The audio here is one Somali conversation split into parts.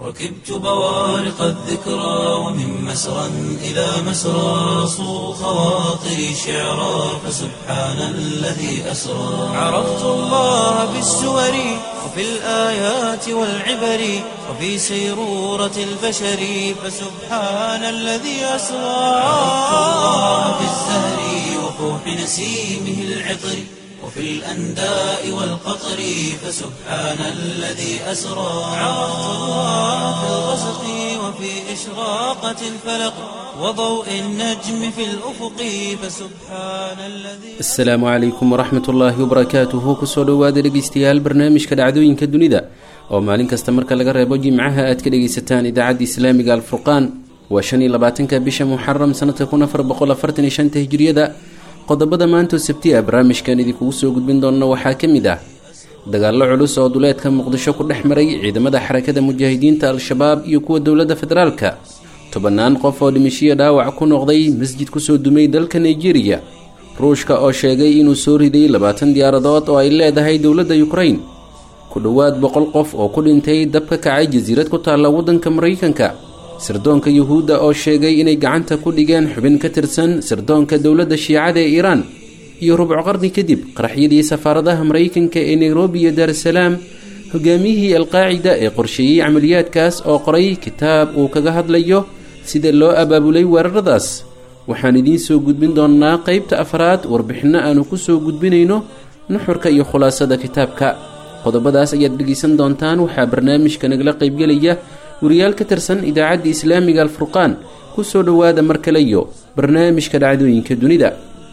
ركبت بوارق الذكرى ومن مسرى إلى مسرى صو خواطري شعرا فسبحان الذي أسرى عرفت الله بالسور وفي الآيات والعبر وفي سيرورة البشر فسبحان الذي أسرى عرفت الله بالزهر وفوح نسيمه العطر وفي الأنداء والقطر فسبحان الذي أسرى عرفت الله في الغسق وفي إشراقة الفلق وضوء النجم في الأفق فسبحان الذي asalaamu calaykum waraxmat ullaahi wabarakaatuhu kusoo dhowaada dhegeystayaal barnaamijka dhacdooyinka dunida oo maalin kasta marka laga reebo jimcaha aad ka dhegaysataan idaacadda islaamiga alfurqaan waa shan iyo labaatanka bisha muxaram sanadka kun afar boqol afartan iyo shanta hijriyada qodobada maantoo sabti ah barnaamijkan idinkugu soo gudbin doona waxaa ka mid ah dagaallo culus oo duleedka muqdisho ku dhex maray ciidamada xarakada mujaahidiinta al-shabaab iyo kuwa dowladda federaalka tobannaan qof oo dhimishiyo dhaawac ku noqday masjid kusoo dumay dalka nigeria ruushka oo sheegay inuu soo riday labaatan diyaaradood oo ay leedahay dowladda yukrain ku dhowaad boqol qof oo ku dhintay dab ka kacay jasiirad ku taalla waddanka maraykanka sirdoonka yuhuudda oo sheegay inay gacanta ku dhigeen xubin ka tirsan sirdoonka dowladda shiicada ee iiraan iyo rubco qarni kadib qaraxyadii safaaradaha maraykanka ee nairobi iyo daarasalaam hogaamiyihii alqaacida ee qorsheeyey camaliyaadkaas oo qoray kitaab uu kaga hadlayo sida loo abaabulay weeraradaas waxaan idiin soo gudbin doonnaa qeybta afraad warbixinno aanu ku soo gudbinayno nuxurka iyo khulaasada kitaabka qodobadaas ayaad dhegaysan doontaan waxaa barnaamijka nagala qaybgelaya wariyaal ka tirsan idaacadda islaamiga alfurqaan ku soo dhowaada mar kale iyo barnaamijka dhacdooyinka dunida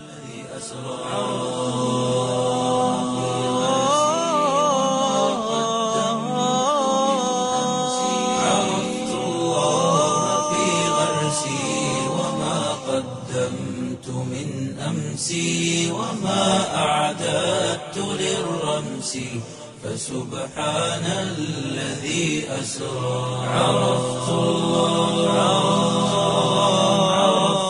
عرفت الله في غرسي وما قدمت من أمسي وما أعددت للرمس فسبحان الذي أسرى عرفت الله عرفت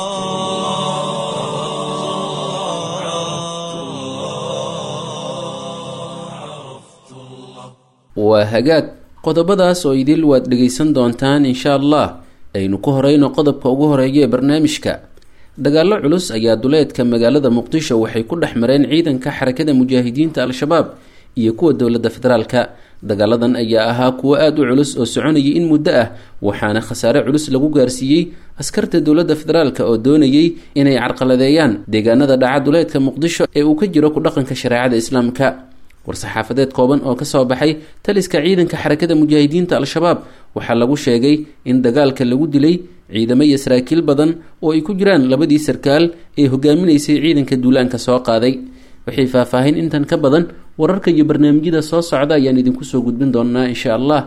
الله عرفت الله waa hagaag qodobadaas oo idil waad dhegaysan doontaan insha allah aynu ku horeyno qodobka ugu horeeya ee barnaamijka dagaallo culus ayaa duleedka magaalada muqdisho waxay ku dhex mareen ciidanka xarakada mujaahidiinta al-shabaab iyo kuwa dowladda federaalka dagaaladan ayaa ahaa kuwo aada u culus oo soconayay in muddo ah waxaana khasaare culus lagu gaarsiiyey askarta dowladda federaalk oo doonayay inay carqaladeeyaan deegaanada dhaca duleedka muqdisho ee uu ka jiro ku dhaqanka shareecada islaamka war-saxaafadeed kooban oo kasoo baxay taliska ciidanka xarakada mujaahidiinta al-shabaab waxaa lagu sheegay in dagaalka lagu dilay ciidamo iyo saraakiil badan oo ay ku jiraan labadii sarkaal ee hogaaminaysay ciidanka duulaanka soo qaaday waxay faahfaahin intan ka badan wararka iyo barnaamijyada soo socda ayaan idinku soo gudbin doonaa insha allah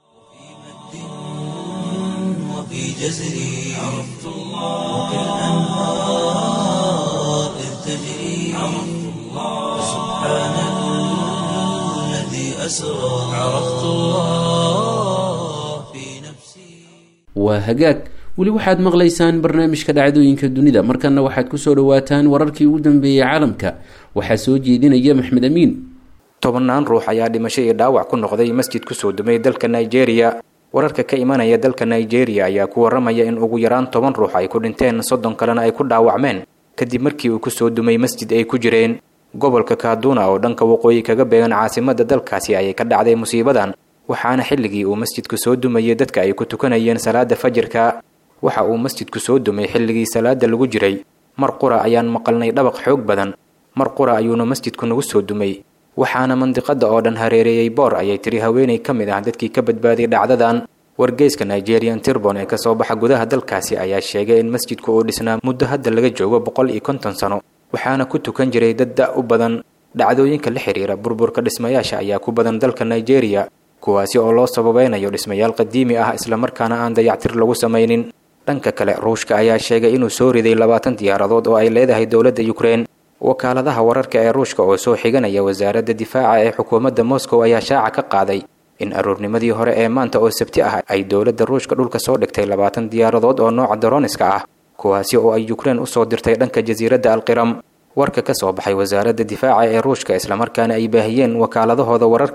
وفي جزري عرفت الله وفي الأنهار إذ تجري عرفت الله سبحان الذي أسرى عرفت الله في نفسي waa hagaag weli waxaad maqlaysaan barnaamijka dhacdooyinka dunida markana waxaad kusoo dhawaataan wararkii ugu dambeeyey caalamka waxaa soo jeedinaya maxmed amiin tobannaan ruux ayaa dhimasho iyo dhaawac ku noqday masjid kusoo dumay dalka nigeria wararka ka imanaya dalka nigeria ayaa ku waramaya in ugu yaraan toban ruux ay ku dhinteen soddon kalena ay ku dhaawacmeen kadib markii uu kusoo dumay masjid ay ku jireen gobolka kaaduna oo dhanka waqooyi kaga beegan caasimada dalkaasi ayay ka dhacday musiibadan waxaana xilligii uu masjidku soo dumayay dadka ay ku tukanayeen salaada fajirka waxa uu masjidku soo dumay xilligii salaada lagu jiray mar qura ayaan maqalnay dhabaq xoog badan mar qura ayuuna masjidku nagu soo dumay waxaana mandiqada oo dhan hareereeyey boor ayay tiri haweenay ka mid ah dadkii ka badbaaday dhacdadan wargeyska nigerian tirbon ee kasoo baxa gudaha dalkaasi ayaa sheegay in masjidku uu dhisnaa muddo hadda laga joogo boqol iyo konton sano waxaana ku tukan jiray dad da' u badan dhacdooyinka la xiriira burburka dhismayaasha ayaa ku badan dalka nigeria kuwaasi oo loo sababeynayo dhismayaal qadiimi ah islamarkaana aan dayactir lagu samaynin dhanka kale ruushka ayaa sheegay inuu soo riday labaatan diyaaradood oo ay leedahay dowladda ukrein wakaaladaha wararka ee ruushka oo soo xiganaya wasaaradda difaaca ee xukuumadda moscow ayaa shaaca ka qaaday in aroornimadii hore ee maanta oo sabti ah ay dowladda ruushka dhulka soo dhigtay labaatan diyaaradood oo nooca daroniska ah kuwaasi oo ay ukrein usoo dirtay dhanka jasiiradda alqiram warka ka soo baxay wasaaradda difaaca ee ruushka islamarkaana ay baahiyeen wakaaladahooda wararka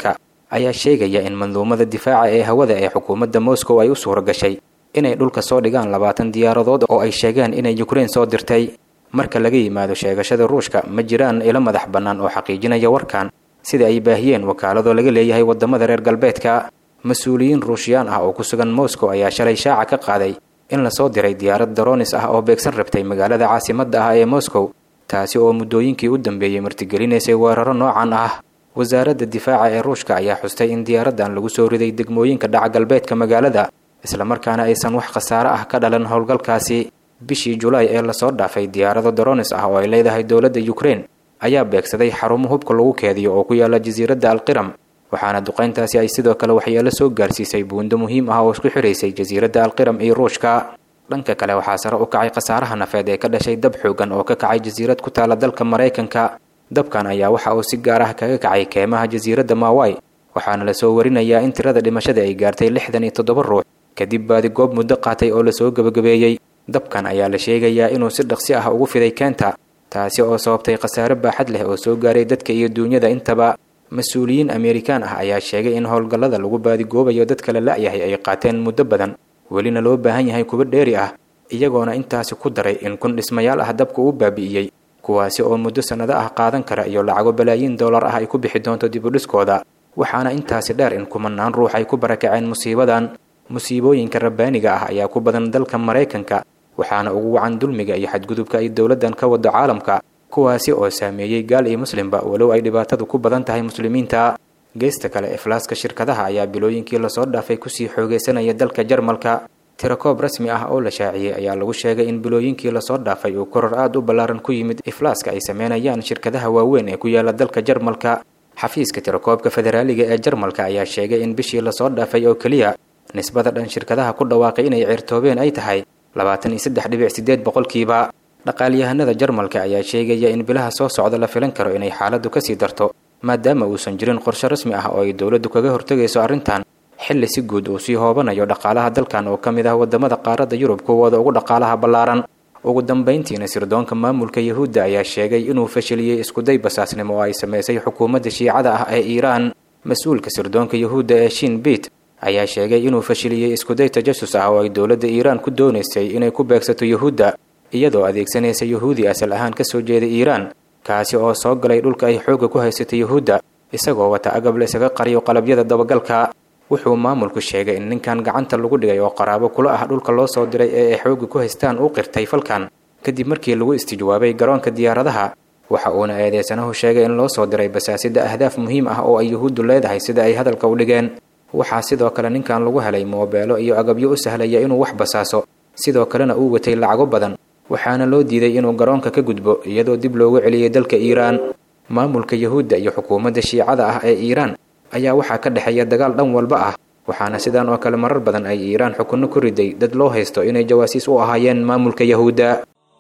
ayaa sheegaya in manduumada difaaca ee hawada ee xukuumadda moscow ay u suura gashay inay dhulka soo dhigaan labaatan diyaaradood oo ay sheegeen inay yukrain soo dirtay marka laga yimaado sheegashada ruushka ma jiraan ilo madax bannaan oo xaqiijinaya warkan sida ay baahiyeen wakaaladoo laga leeyahay waddamada reer galbeedka mas-uuliyiin ruushiyaan ah oo ku sugan moscow ayaa shalay shaaca ka qaaday in lasoo diray diyaarad daronis ah oo beegsan rabtay magaalada caasimadda ah ee moscow taasi oo muddooyinkii u dambeeyey martigelinaysay weeraro noocan ah wasaaradda difaaca ee ruushka ayaa xustay in diyaaraddan lagu soo riday degmooyinka dhaca galbeedka magaalada islamarkaana aysan wax khasaare ah ka dhalan howlgalkaasi bishii julaay ee lasoo dhaafay diyaarado daronis ah oo ay leedahay dowladda yukrain ayaa beegsaday xarumo hubka lagu keediyo oo ku yaala jasiiradda alqiram waxaana duqayntaasi ay sidoo kale waxyeelo soo gaarsiisay buundo muhiim ah oo isku xiraysay jasiiradda alqiram iyo ruushka dhanka kale waxaa sare u kacay khasaaraha nafeed ee ka dhashay dab xoogan oo ka kacay jasiirad ku taala dalka maraykanka dabkan ayaa waxa uu si gaar ah kaga kacay keemaha jasiiradda maawai waxaana lasoo warinayaa in tirada dhimashada ay gaartay lixdan iyo toddoba ruux kadib baadi goob muddo qaatay oo lasoo gebagabeeyey dabkan ayaa la sheegayaa inuu si dhaqsi ah ugu fiday keenta taasi oo sababtay khasaare baaxad leh oo soo gaaray dadka iyo duunyada intaba mas-uuliyiin ameerikaan ah ayaa sheegay in howlgallada lagu baadigoobayo dadka la la-yahay ay qaateen muddo badan welina loo baahan yahay kuwa dheeri ah iyagoona intaasi ku daray in kun dhismayaal ah dabka uu baabi'iyey kuwaasi oo muddo sannado ah qaadan kara iyo lacago balaayiin dollar ah ay ku bixi doonto dibudhiskooda waxaana intaasi dheer in kumanaan ruux ay ku barakaceen musiibadan musiibooyinka rabbaaniga ah ayaa ku badan dalka maraykanka waxaana ugu wacan dulmiga iyo xadgudubka ay dowladdan ka wado caalamka kuwaasi oo saameeyey gaal iyo muslimba walow ay dhibaatadu ku badan tahay muslimiinta geesta kale iflaaska shirkadaha ayaa bilooyinkii lasoo dhaafay kusii xoogeysanaya dalka jarmalka tirakoob rasmi ah oo la shaaciyey ayaa lagu sheegay in bilooyinkii lasoo dhaafay uu koror aada u ballaaran ku yimid iflaaska ay sameynayaan shirkadaha waaweyn ee ku yaala dalka jarmalka xafiiska tirakoobka federaaliga ee jarmalka ayaa sheegay in bishii lasoo dhaafay oo keliya nisbada dhan shirkadaha ku dhawaaqay inay ceertoobeen ay tahay labaatan iyo saddex dhibic sideed boqolkiiba dhaqaalyahanada jarmalka ayaa sheegaya in bilaha soo socda la filan karo inay xaaladdu kasii darto maadaama uusan jirin qorshe rasmi ah oo ay dowladdu kaga hortegayso arrintan xilli si guud uu sii hoobanayo dhaqaalaha dalkan oo ka mid ah wadamada qaaradda yurub kuwooda ugu dhaqaalaha ballaaran ugu dambayntiina sirdoonka maamulka yahuudda ayaa sheegay inuu fashiliyey iskuday basaasnimo oo ay samaysay xukuumadda shiicada ah ee iiraan mas-uulka sirdoonka yahuudda ee shin biit ayaa sheegay inuu fashiliyey iskuday tajasus ah oo ay dowladda iiraan ku doonaysay inay ku beegsato yahuudda iyadoo adeegsanaysa yahuudi asal ahaan ka soo jeeda iiraan kaasi oo soo galay dhulka ay xoogga ku haysata yahuudda isagoo wata agab la isaga qariyo qalabyada dabagalka wuxuu maamulku sheegay in ninkan gacanta lagu dhigay oo qaraabo kula ah dhulka loo soo diray ee ay xoogga ku haystaan uu qirtay falkan kadib markii lagu istijwaabay garoonka diyaaradaha waxa uuna eedeysanahu sheegay in loo soo diray basaasida ahdaaf muhiim ah oo ay yahuuddu leedahay sida ay hadalka u dhigeen waxaa sidoo kale ninkan lagu helay moobeelo iyo agabyo u sahlaya inuu wax basaaso sidoo kalena uu watay lacago badan waxaana loo diiday inuu garoonka ka gudbo iyadoo dib loogu celiyey dalka iiraan maamulka yahuudda iyo xukuumadda shiicada ah ee iiraan ayaa waxaa ka dhexeeya dagaal dhan walba ah waxaana sidan oo kale marar badan ay iiraan xukunno ku riday dad loo haysto inay jawaasiis u ahaayeen maamulka yahuudda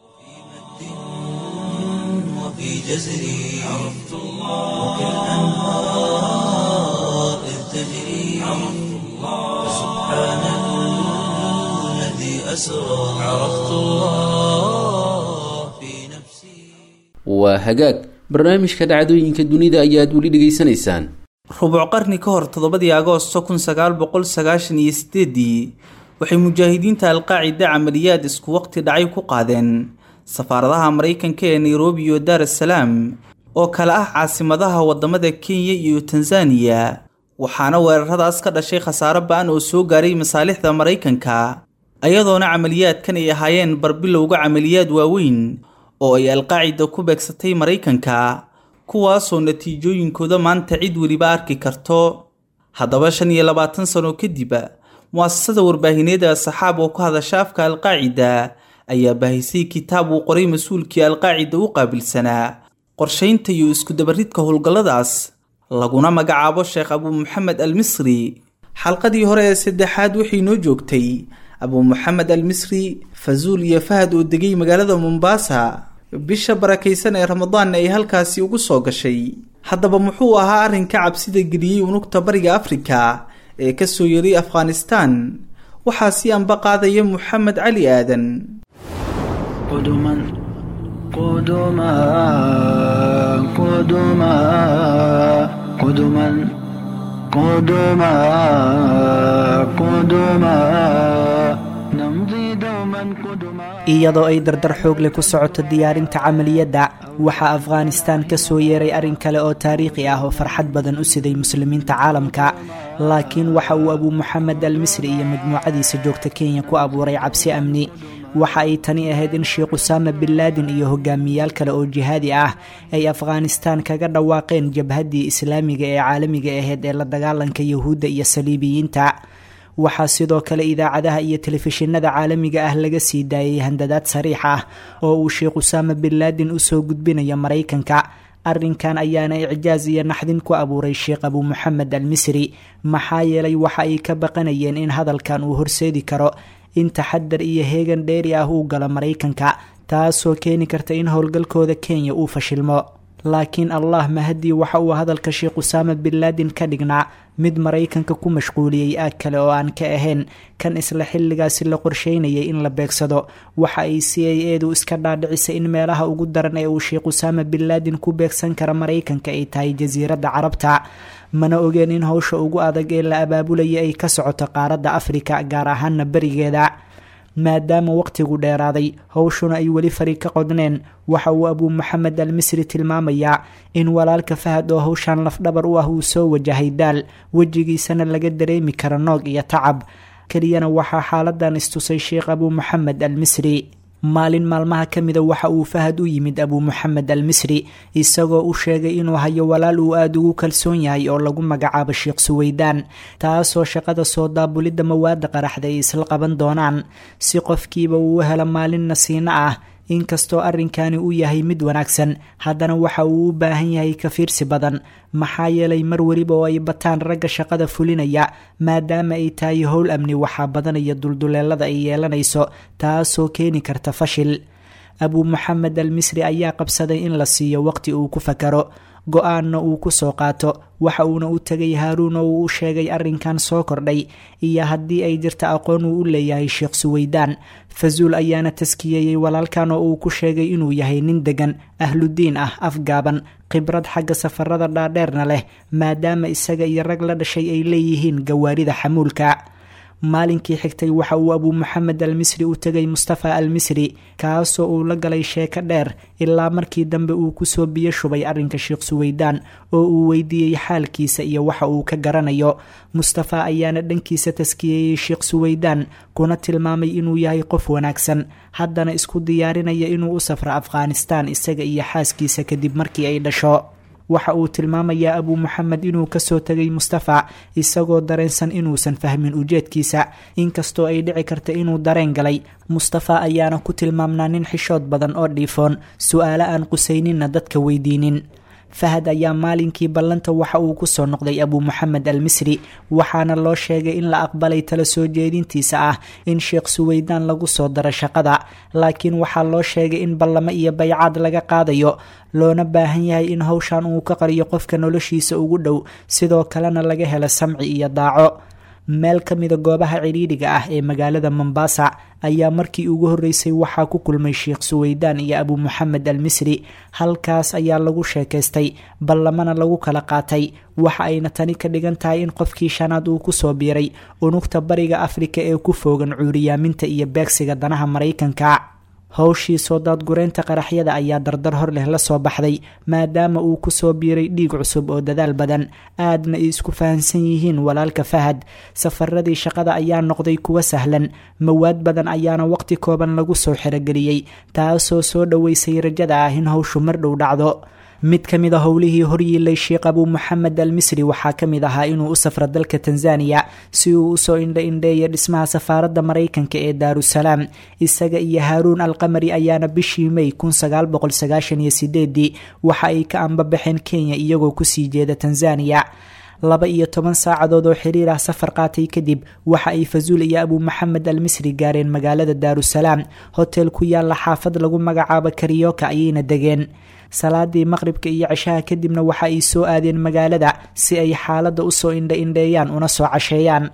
وفي جزري عرفت الله وكالأنهار إذ تجري عرفت الله سبحان الذي أسرى عرفت الله في نفسي waa hagaag barnaamijka dhacdooyinka dunida ayaad weli dhegaysanaysaan rubuc qarni ka hor toddobadii agoosto kun sagaal boqol sagaashan iyo sideedii waxay mujaahidiinta alqaacida camaliyaad isku waqti dhacay ku qaadeen safaaradaha maraykanka ee nairobi iyo daar es salaam oo kale ah caasimadaha wadamada kenya iyo tanzaniya waxaana weeraradaas ka dhashay khasaaro ba-an oo soo gaaray masaalixda maraykanka ayadoona camaliyaadkan ay ahaayeen barbilowga camaliyaad waaweyn oo ay alqaacida ku beegsatay maraykanka kuwaasoo natiijooyinkooda maanta cid weliba arki karto haddaba shan iyo labaatan sano kadib mu'asasada warbaahineed ee saxaab oo ku hadasha afka alqaacida ayaa baahisay kitaab uu qoray mas-uulkii alqaacida u qaabilsanaa qorshaynta iyo iskudabaridka howlgalladaas laguna magacaabo sheekh abuu maxamed al misri xalqadii hore ee saddexaad waxay noo joogtay abuu maxamed al misri fazuul iyo fahad oo degay magaalada mombaasa bisha barakaysan ee ramadaanna ay halkaasi ugu soo gashay haddaba muxuu ahaa arrinka cabsida geliyey unugta bariga afrika ee ka soo yeeray afghanistan waxaa si anba qaadaya moxamed cali aadan قدما قدما قدما قدما قدما قدما نمضي دوما قدما iyadoo ay dardar xoog leh ku socoto diyaarinta camaliyadda waxaa afghanistan ka soo yeeray arrin kale oo taariikhi ah oo farxad badan u siday muslimiinta caalamka laakiin waxa uu abuu moxamed al misri iyo majmuucadiisa joogta kenya ku abuuray cabsi amni waxa ay tani ahayd in sheekh usaama bin laadin iyo hogaamiyaal kale oo jihaadi ah ay afghanistan kaga dhawaaqeen jabhaddii islaamiga ee caalamiga ahayd ee la dagaalanka yahuudda iyo saliibiyiinta waxaa sidoo kale idaacadaha iyo telefishinada caalamiga ah laga sii daayay handadaad sariix ah oo uu sheekh usaama bin laadin usoo gudbinayo maraykanka arrinkan ayaana icjaaz iyo naxdin ku abuuray sheekh abuu moxamed al misri maxaa yeelay waxa ay ka baqanayeen in hadalkan uu horseedi karo in taxadar iyo heegan dheeri ah uu galo maraykanka taasoo keeni karta in howlgalkooda kenya uu fashilmo laakiin allah mahadii waxa uu hadalka sheekh usaama bin laadin ka dhignaa mid maraykanka ku mashquuliyey aag kale oo aan ka ahayn kan isla xilligaasi la qorsheynayay in la beegsado waxa ay c a edu iska dhaadhicisay in meelaha ugu daran ee uu sheekh usaama bin laadin ku beegsan kara maraykanka ay tahay jasiiradda carabta mana ogeen in howsha ugu adag ee la abaabulaya ay ka socoto qaaradda afrika gaar ahaana berigeeda maadaama waqtigu dheeraaday howshuna ay weli fari ka qodneen waxa uu abuu moxamed al misri tilmaamayaa in walaalka fahad oo howshan lafdhabar u ah uu soo wajahay daal wejigiisana laga dareemi kara noog iyo tacab keliyana waxaa xaaladan istusay sheekh abuu moxamed al misri maalin maalmaha ka mida waxa uu fahad u yimid abuu moxamed al misri isagoo u sheegay inuu hayo walaal uu aada ugu kalsoon yahay oo lagu magacaabo sheekh suweydaan taasoo shaqada soo daabulidda mawaadda qaraxda ay isla qaban doonaan si qofkiiba uu u helo maalin nasiino ah inkastoo arrinkani uu yahay mid wanaagsan haddana waxa uu u baahan yahay ka fiirsi badan maxaa yeelay mar weliba oo ay bataan ragga shaqada fulinaya maadaama ay tahay howl amni waxaa badanaya dulduleelada ay yeelanayso taasoo keeni karta fashil abuu moxamed al misri ayaa qabsaday in la siiyo waqti uu ku fakaro go-aanna uu ku soo qaato waxa uuna u tegay haaruun oo uu u sheegay arrinkan soo kordhay iyo haddii ay jirta aqoon uu u leeyahay sheekh suweydaan fazuul ayaana taskiyeeyey walaalkan oo uu ku sheegay inuu yahay nin degan ahludiin ah afgaaban khibrad xagga safarada dhaadheerna leh maadaama isaga iyo rag la dhashay ay leeyihiin gawaarida xamuulka maalinkii xigtay waxa uu abuu moxamed al misri u tegay mustafa al misri kaasoo uu la galay sheeko dheer ilaa markii dambe uu kusoo biyo shubay arrinka sheekh suweydaan oo uu weydiiyey xaalkiisa iyo waxa uu ka garanayo mustafa ayaana dhankiisa taskiyeeyey sheekh suweydaan kuna tilmaamay inuu yahay qof wanaagsan haddana isku diyaarinaya inuu u safro afghanistan isaga iyo xaaskiisa kadib markii ay dhasho waxa uu tilmaamayaa abuu moxamed inuu kasoo tegay mustafa isagoo dareensan inuusan fahmin ujeedkiisa inkastoo ay dhici karta inuu dareen galay mustafa ayaana ku tilmaamnaa nin xishood badan oo dhiifoon su-aalo aan qusayninna dadka weydiinin fahad ayaa maalinkii ballanta waxa uu kusoo noqday abuu moxamed al misri waxaana loo sheegay in la aqbalay tala soo jeedintiisa ah in sheekh suweydaan lagu soo daro shaqada laakiin waxaa loo sheegay in ballamo iyo baycaad laga qaadayo loona baahan yahay in howshan uu ka qariyo qofka noloshiisa ugu dhow sidoo kalena laga helo samci iyo daaco meel ka mida goobaha cidhiidhiga ah ee magaalada mombasa ayaa markii ugu horreysay waxaa ku kulmay sheekh suweydaan iyo abuu moxamed al misri halkaas ayaa lagu sheekaystay ballamana lagu kala qaatay waxa ayna tani ka dhigan tahay in qofkii shanaad uu kusoo biiray unugta bariga afrika ee ku foogan cuuriyaaminta iyo beegsiga danaha maraykanka howshii soo daadgureynta qaraxyada ayaa dardar hor leh la soo baxday maadaama uu kusoo biiray dhiig cusub oo dadaal badan aadna ay isku fahansan yihiin walaalka fahad safaradii shaqada ayaa noqday kuwa sahlan mawaad badan ayaana waqti kooban lagu soo xerogeliyey taasoo soo dhoweysay rajada ah in howshu mar dhow dhacdo mid ka mid a howlihii horyiilay sheekh abuu moxamed al misri waxaa ka mid ahaa inuu u safro dalka tanzaniya si uu usoo indha indheeya dhismaha safaaradda maraykanka ee daarusalaam isaga iyo haaruun alqamari ayaana bishii may waxa ay ka ambabaxeen kenya iyagoo kusii jeeda tanzaniya laba iyo toban saacadood oo xiriir ah safar qaatay kadib waxa ay fazuul iyo abuu moxamed al misri gaareen magaalada daarusalaam hotel ku yaalla xaafad lagu magacaabo kariyoka ayayna degeen salaadii maqribka iyo ceshaha kadibna waxa ay soo aadeen magaalada si ay xaaladda usoo indha indheeyaan una soo casheeyaan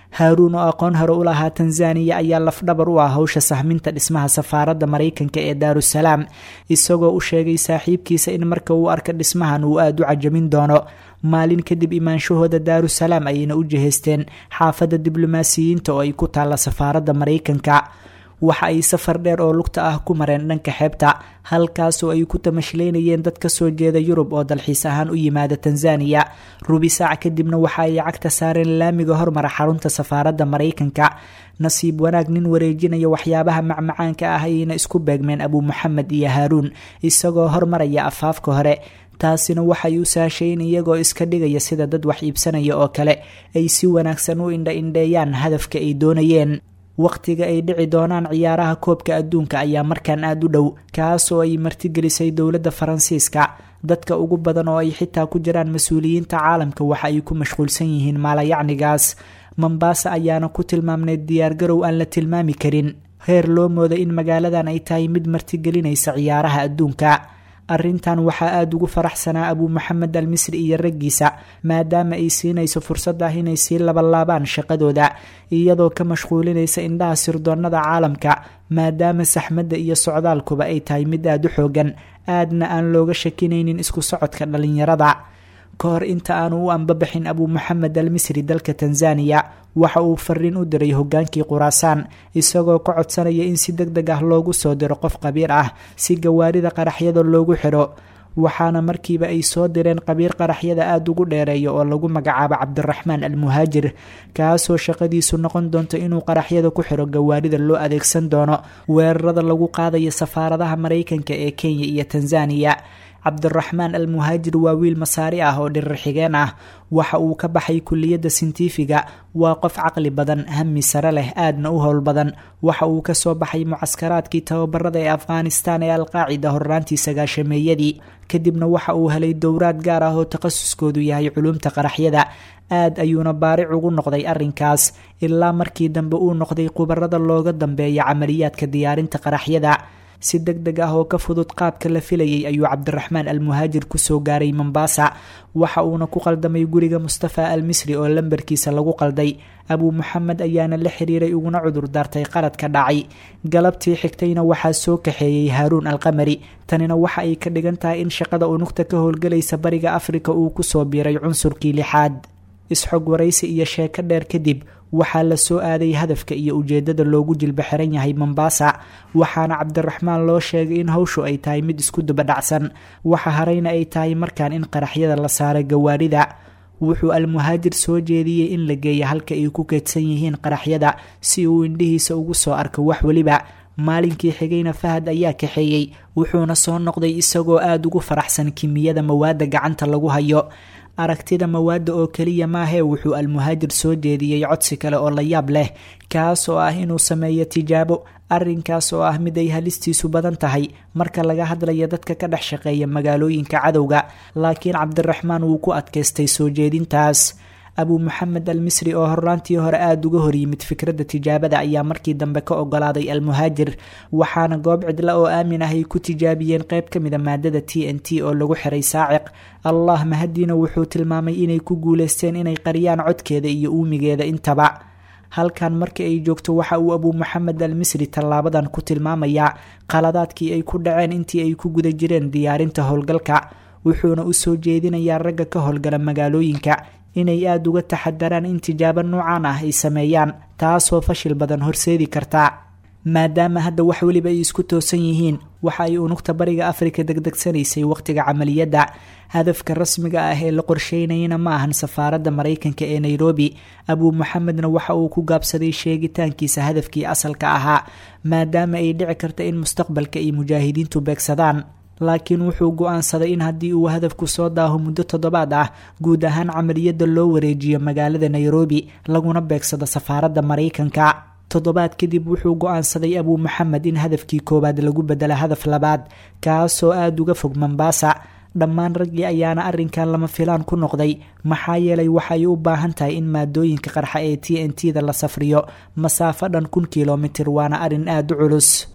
haaruun oo aqoon hore u lahaa tanzaniya ayaa lafdhabar u ah howsha sahminta dhismaha safaaradda maraykanka ee daarusalaam isagoo u sheegay saaxiibkiisa in marka uu arka dhismahan uu aada u cajamin doono maalin kadib imaanshahooda daarusalaam ayayna u jihaysteen xaafadda diblomaasiyiinta oo ay ku taalla safaaradda maraykanka waxa ay safar dheer oo lugta ah ku mareen dhanka xeebta halkaasoo ay ku tamashlaynayeen dad ka soo jeeda yurub oo dalxiis ahaan u yimaada tanzaniya rubi saac kadibna waxa ay cagta saareen laamiga hormara xarunta safaaradda maraykanka nasiib wanaag nin wareejinaya waxyaabaha macmacaanka ah ayayna isku beegmeen abuu maxamed iyo haaruun isagoo hormaraya afaafka hore taasina waxay u saashay in iyagoo iska dhigaya sida dad wax iibsanaya oo kale ay si wanaagsan u indha indheeyaan hadafka ay doonayeen wakhtiga ay dhici doonaan ciyaaraha koobka adduunka ayaa markaan aada u dhow kaasoo ay martigelisay dowladda faransiiska dadka ugu badan oo ay xitaa ku jiraan mas-uuliyiinta caalamka waxa ay ku mashquulsan yihiin maalayacnigaas mombaasa ayaana ku tilmaamnay diyaargarow aan la tilmaami karin heer loo mooda in magaaladan ay tahay mid martigelinaysa ciyaaraha adduunka arrintan waxaa aada ugu faraxsanaa abuu maxamed al misri iyo raggiisa maadaama ay siinayso fursad ah inay sii labalaabaan shaqadooda iyadoo ka mashquulinaysa indhaha sirdoonnada caalamka maadaama saxmadda iyo socdaalkuba ay tahay mid aada u xoogan aadna aan looga shakinaynin isku socodka dhalinyarada ka hor inta aanu u anbabaxin abuu maxamed al misri dalka tanzaniya waxa uu fariin u diray hogaankii quraasaan isagoo ka codsanaya in si deg deg ah loogu soo diro qof qabiir ah si gawaarida qaraxyada loogu xidho waxaana markiiba ay soo direen qabiir qaraxyada aada ugu dheereeya oo lagu magacaabo cabdiraxmaan al muhaajir kaasoo shaqadiisu noqon doonto inuu qaraxyada ku xidho gawaarida loo adeegsan doono weerarada lagu qaadayo safaaradaha maraykanka ee kenya iyo tanzaniya cabdiraxmaan al muhaajir waa wiil masaari ah oo dhirir xigeen ah waxa uu ka baxay kuliyadda sintifiga waa qof caqli badan hami sare leh aadna u howl badan waxa uu kasoo baxay mucaskaraadkii tababarada ee afghanistan ee alqaacida horraantii sagaashameeyadii kadibna waxa uu helay dowraad gaar ah oo takhasuskoodu yahay culumta qaraxyada aad ayuuna baaric ugu noqday arrinkaas ilaa markii dambe uu noqday khubarada looga dambeeya camaliyaadka diyaarinta qaraxyada si deg deg ah oo ka fudud qaabka la filayay ayuu cabdiraxmaan al muhaajir kusoo gaaray mombaasa waxa uuna ku qaldamay guriga mustafa al misri oo lambarkiisa lagu qalday abuu maxamed ayaana la xiriiray uguna cudur daartay qaladka dhacay galabtii xigtayna waxaa soo kaxeeyey haaruun alqamari tanina waxa ay ka dhigan tahay in shaqada unugta ka howlgelaysa bariga afrika uu kusoo biiray cunsurkii lixaad isxog waraysi iyo sheeko dheer kadib waxaa la soo aaday hadafka iyo ujeedada loogu jilba xiran yahay mombaasa waxaana cabdiraxmaan loo sheegay in howshu ay tahay mid isku dubadhacsan waxa harayna ay tahay markaan in qaraxyada la saaray gawaarida wuxuu almuhaajir soo jeediyey in la geeya halka ay ku keedsan yihiin qaraxyada si uu indhihiisa ugu soo arko wax weliba maalinkii xigayna fahad ayaa kaxeeyey wuxuuna soo noqday isagoo aada ugu faraxsan kimiyada mawaadda gacanta lagu hayo aragtida mawaadda oo keliya maahee wuxuu almuhaajir soo jeediyey codsi kale oo la yaab leh kaas oo ah inuu sameeyo tijaabo arrinkaas oo ah mid ay halistiisu badan tahay marka laga hadlayo dadka ka dhex shaqeeya magaalooyinka cadowga laakiin cabdiraxmaan wuu ku adkaystay soo jeedintaas abuu maxamed al misri oo horraantii hore aada uga horyimid fikradda tijaabada ayaa markii dambe ka ogolaaday almuhaajir waxaana goob cidla oo aamin ah ay ku tijaabiyeen qayb ka mida maadada t n t oo lagu xiray saaciq allah mahadiina wuxuu tilmaamay inay ku guuleysteen inay qariyaan codkeeda iyo uumigeeda intaba halkan markii ay joogto waxa uu abuu maxamed al misri tallaabadan ku tilmaamayaa qaladaadkii ay ku dhaceen intii ay ku guda jireen diyaarinta howlgalka wuxuuna u soo jeedinayaa ragga ka howlgala magaalooyinka inay aada uga taxadaraan in tijaabo noocan ah ay sameeyaan taasoo fashil badan horseedi karta maadaama hadda wax weliba ay isku toosan yihiin waxa ay unugta bariga afrika degdegsanaysay wakhtiga camaliyadda hadafka rasmiga ah ee la qorsheynayana ma ahan safaaradda maraykanka ee nairobi abuu maxamedna waxa uu ku gaabsaday sheegitaankiisa hadafkii asalka ahaa maadaama ay dhici karta in mustaqbalka ay mujaahidiintu beegsadaan laakiin wuxuu go-aansaday in haddii uu hadafku soo daaho muddo toddobaad ah guud ahaan camaliyadda loo wareejiyo magaalada nairobi laguna beegsado safaaradda maraykanka toddobaad kadib wuxuu go-aansaday abuu maxamed in hadafkii koowaad lagu bedelo hadaf labaad kaasoo aada uga fog mombaasa dhammaan raggii ayaana arrinkan lama filaan ku noqday maxaa yeelay waxay u baahan tahay in maadooyinka qarxa ee t n t da la safriyo masaafo dhan kun kilomitir waana arrin aada u culus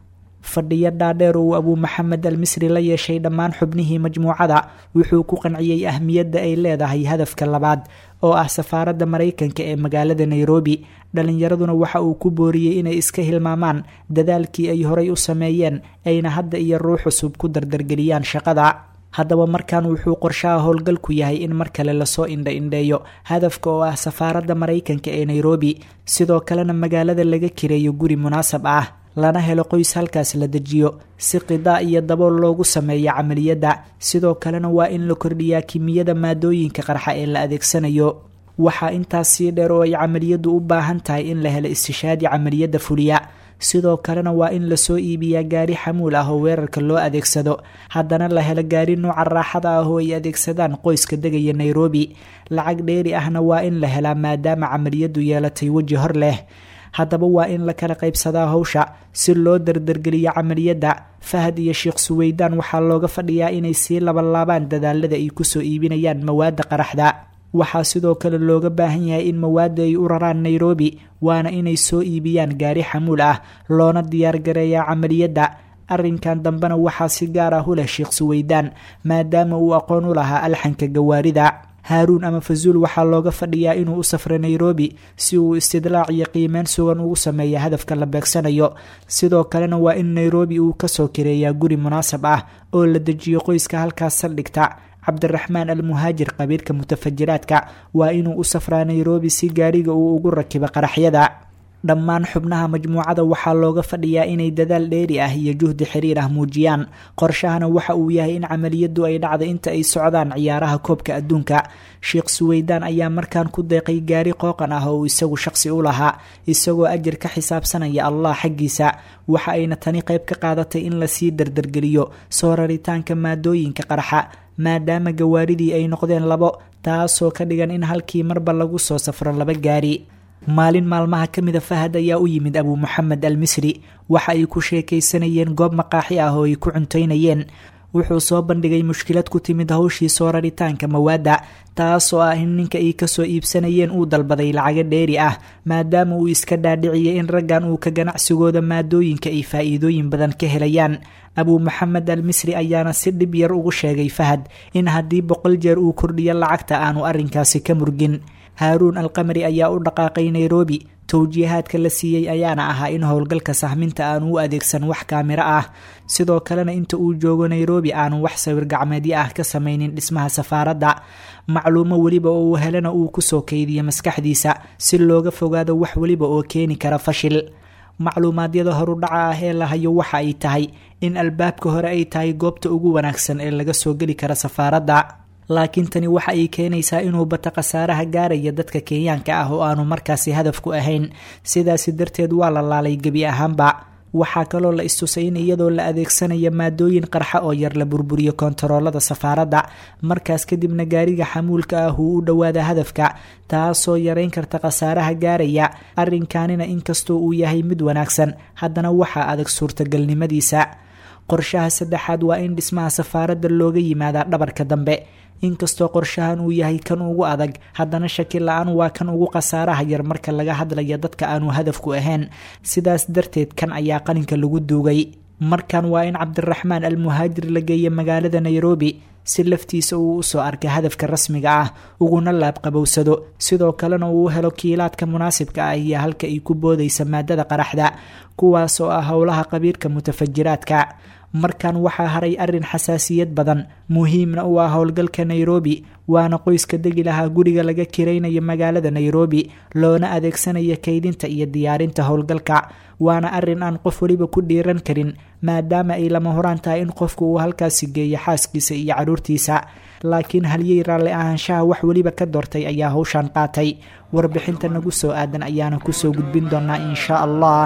fadhiyo dhaadheer uu abuu maxamed al misri la yeeshay dhammaan xubnihii majmuucada wuxuu ku qanciyey ahmiyadda ay leedahay hadafka labaad oo ah safaaradda maraykanka ee magaalada nairobi dhalinyaraduna waxa uu ku booriyey inay iska hilmaamaan dadaalkii ay horay u sameeyeen ayna hadda iyo ruux cusub ku dardargeliyaan shaqada haddaba markan wuxuu qorshaha howlgalku yahay in mar kale lasoo indha-indheeyo hadafka oo ah safaaradda maraykanka ee nairobi sidoo kalena magaalada laga kireeyo guri munaasab ah lana helo qoys halkaas la dejiyo si qidaa iyo dabool loogu sameeyo camaliyadda sidoo kalena waa in la kordhiyaa kimiyada maadooyinka qarxa ee la adeegsanayo waxaa intaas sii dheer oo ay camaliyaddu u baahan tahay in la helo istishaadi camaliyadda fuliya sidoo kalena waa in lasoo iibiyaa gaari xamuul ah oo weerarka loo adeegsado haddana la helo gaari nuuca raaxada ah oo ay adeegsadaan qoyska degaya nairobi lacag dheeri ahna waa in la helaa maadaama camaliyaddu yeelatay weji hor leh haddaba waa in la kala qaybsadaa howsha si loo dardargeliyo camaliyadda fahad iyo sheekh suweydaan waxaa looga fadhiyaa inay sii labalaabaan dadaalada ay kusoo iibinayaan mawaadda qaraxda waxaa sidoo kale looga baahan yahay in mawaadda ay u raraan nairobi waana inay soo iibiyaan gaari xamuul ah loona diyaargareeyaa camaliyadda arrinkan dambena waxaa si gaar ah u leh sheekh suweydaan maadaama uu aqoon u lahaa alxanka gawaarida haaruun ama fazuul waxaa looga fadhiyaa inuu u safro nairobi si uu istidlaac iyo qiimeyn sugan ugu sameeya hadafka la beegsanayo sidoo kalena waa in nairobi uu kasoo kireeyaa guri munaasab ah oo la dejiyo qoyska halkaas saldhigta cabdiraxmaan al muhaajir qabiilka mutafajiraadka waa inuu u safraa nairobi si gaariga uu ugu rakibo qaraxyada dhammaan xubnaha majmuucada waxaa looga fadhiyaa inay dadaal dheeri ah iyo juhdi xiriir ah muujiyaan qorshahana waxa uu yahay in camaliyaddu ay dhacda inta ay socdaan ciyaaraha koobka adduunka sheekh suweydaan ayaa markaan ku deeqay gaari qooqan ah oo uu isagu shaqsi u lahaa isagoo ajir ka xisaabsanaya allah xaggiisa waxa ayna tani qayb ka qaadatay in lasii dardargeliyo soo raritaanka maadooyinka qarxa maadaama gawaaridii ay noqdeen labo taasoo ka dhigan in halkii marba lagu soo safro laba gaari maalin maalmaha ka mida fahad ayaa u yimid abuu moxamed al misri waxa ay ku sheekaysanayeen goob maqaaxi ah oo ay ku cuntaynayeen wuxuu soo bandhigay mushkilad ku timid hawshii soo raritaanka mawaadda taasoo ah in ninka ay kasoo iibsanayeen uu dalbaday lacago dheeri ah maadaama uu iska dhaadhiciyay in raggan uu ka ganacsigooda maadooyinka ay faa'iidooyin badan ka helayaan abuu maxamed al misri ayaana si dhib yar ugu sheegay fahad in haddii boqol jeer uu kordhiyo lacagta aanu arrinkaasi ka murgin haaruun alqamari ayaa u dhaqaaqay nairobi towjiihaadka la siiyey ayaana ahaa in howlgalka sahminta aanu u adeegsan wax kaamiro ah sidoo kalena inta uu joogo nairobi aanu wax sawir gacmeedyo ah ka samaynin dhismaha safaaradda macluumo weliba oo uu helana uu kusoo kaydiyo maskaxdiisa si looga fogaado wax weliba oo keeni kara fashil macluumaadyada horudhaca ah ee la hayo waxa ay tahay in albaabka hore ay tahay goobta ugu wanaagsan ee laga soo geli kara safaaradda laakiin tani waxa ay keenaysaa inuu bata khasaaraha gaaraya dadka kenyaanka ah oo aanu markaasi hadaf ku ahayn sidaasi darteed waa la laalay gebi ahaanba waxaa kaloo la istusay in iyadoo la adeegsanaya maadooyin qarxa oo yar la burburiyo kontaroolada safaaradda markaas kadibna gaariga xamuulka ah uu u dhowaada hadafka taasoo yareyn karta khasaaraha gaaraya arrinkanina inkastoo uu yahay mid wanaagsan haddana waxaa adag suurtagalnimadiisa qorshaha saddexaad waa in dhismaha safaaradda looga yimaadaa dhabarka dambe inkastoo qorshahan uu yahay kan ugu adag haddana shaki la-aan waa kan ugu khasaaraha yar marka laga hadlaya dadka aanu hadafku ahayn sidaas darteed kan ayaa qalinka lagu duugay markan waa in cabdiraxmaan al muhaajir la geeya magaalada nairobi si laftiisa uu usoo arkay hadafka rasmiga ah uguna laabqabowsado sidoo kalena uu helo kiilaadka munaasibka ah iyo halka ay ku boodaysa maadada qaraxda kuwaas oo ah howlaha qabiirka mutafajiraadka markan waxaa haray arrin xasaasiyad badan muhiimna u ah howlgalka nairobi waana qoyska degi lahaa guriga laga kiraynayo magaalada nairobi loona adeegsanayo kaydinta iyo diyaarinta howlgalka waana arrin aan qof weliba ku dhiiran karin maadaama ay lama horaan tahay in qofku uu halkaasi geeyo xaaskiisa iyo caruurtiisa laakiin halyey raalli ahaanshaha wax weliba ka doortay ayaa howshan qaatay warbixinta nagu soo aadan ayaana kusoo gudbin doonaa insha allah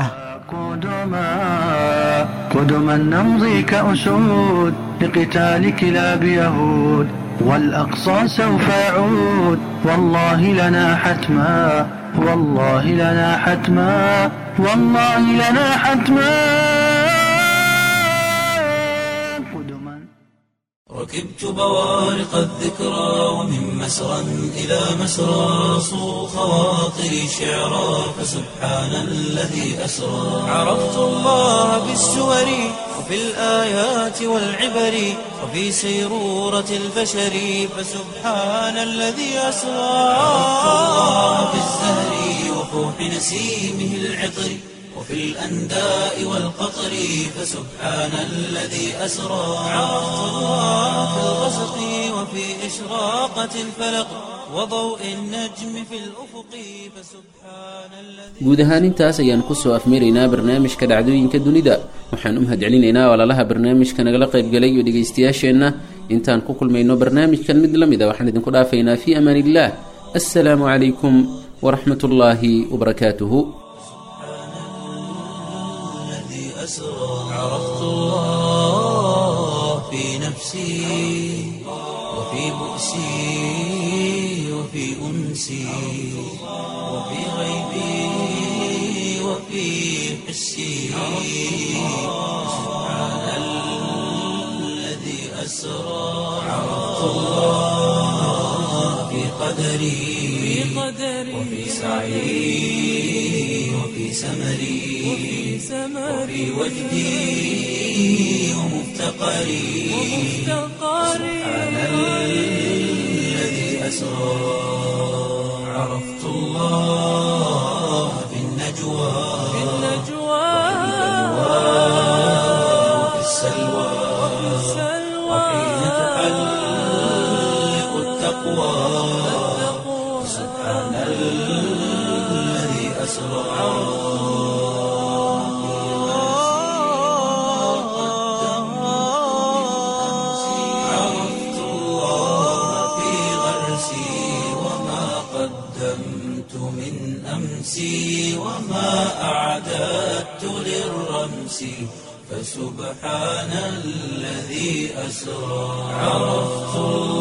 قدما قدما نمضي كأسود لقتال كلاب يهود والأقصى سوف يعود والله لنا حتما والله لنا حتما والله لنا حتما قدما ركبت بوارق الذكرى ومن مسرى إلى مسرى صو خواطري شعرا فسبحان الذي أسرى عرفت الله بالسور وفي الآيات والعبر وفي سيرورة البشر فسبحان الذي أسرى عرفت الله بالزهر وفوح نسيمه العطر وفي الأنداء والقطر فسبحان الذي أسرى عرفت الله في الغسق وفي إشراقة الفلق وضوء النجم في الأفق فسبحان الذي guud ahaan intaas ayaan kusoo afmiraynaa barnaamijka dhacdooyinka dunida waxaan u mahadcelinaynaa walaalaha barnaamijka nagala qaybgalay iyo dhegaystayaasheenna intaan ku kulmayno barnaamijkan mid la mid a waxaan idinku dhaafaynaa fii amaan illah assalaamu calaykum waraxmat ullaahi wabarakaatuhu الذي أسرى عرفت الله في نفسي وفي بؤسي وفي أنسي وفي غيبي وفي حسي سبحان الذي أسرى عرفت الله في قدري وفي سعي وفي سمري وفي وجدي ومفتقري سبحان الذي أسرى عرفت الله في النجوى وفي السلوى وحين تحلق التقوى سبحان الذي أسرى عرفت الله في غرسي وما قدمت من أمسي وما أعددت للرمس فسبحان الذي أسرى عرفت الله